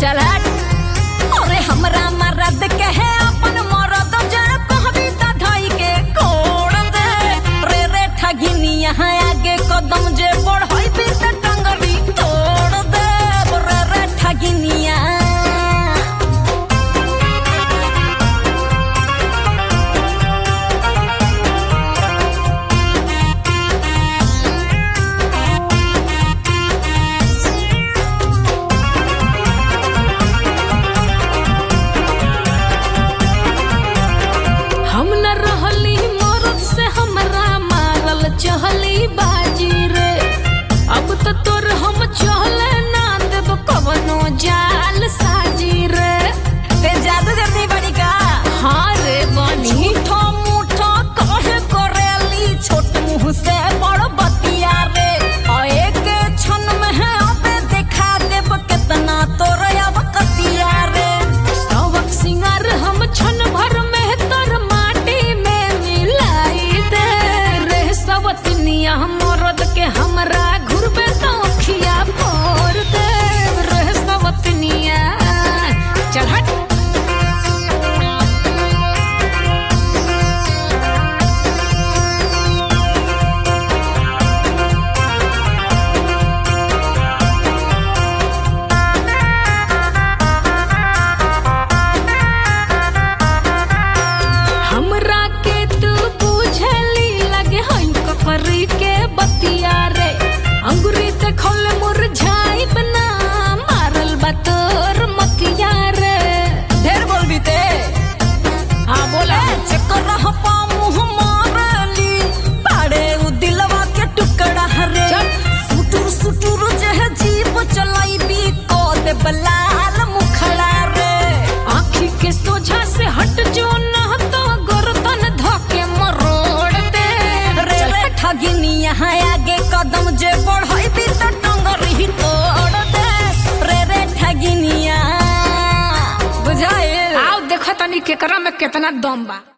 चल हट अरे हमरा मरद के है अपन मरद जे कहबी त धई के कोड़ दे रे रे ठगिनिया आगे कदम जे बढ़ई भी त टंगरी तोड़ दे रे रे ठगिनिया हम न रहली मरद से हमरा मारल चहली बाजी रे अब तो तोर हम चहले ना देब कवनो जाल साजी रे ते जादू करती बड़ी का हाँ रे बनी झूठो मूठो कहे करेली छोट मुंह से बड़ बतिया रे और एक क्षण में है अबे देखा देब कितना तोर अब कतिया रे सवक सिंगार हम क्षण भर में तर माटी में मिलाई दे रे सवतनिया मरद के हमरा घुरबे तो खिया फोड़ दे रे सवतनिया चल हट हमरा के तू बुझली लगे हई कपरी के बतिया रे अंगुरी ते खोल मुरझाई बना मारल बा तोर मतिया रे ढेर बोलबी ते हाँ बोला चक्कर रह पा मुँह मारली पाड़े उ दिलवा के टुकड़ा रे सुटुर सुटुर जह जीप चलाई भी को दे बलाल मुखड़ा रे आँखी के सोझा से हट जो ना तो गर्दन धके मरोड़ दे रे रे ठगिनिया आगे कदम जे बढ़ई भी तो टंगरी तोड़ दे रे रे ठगिनिया बुझाइल आओ देखो तनी केकरा में कितना दम बा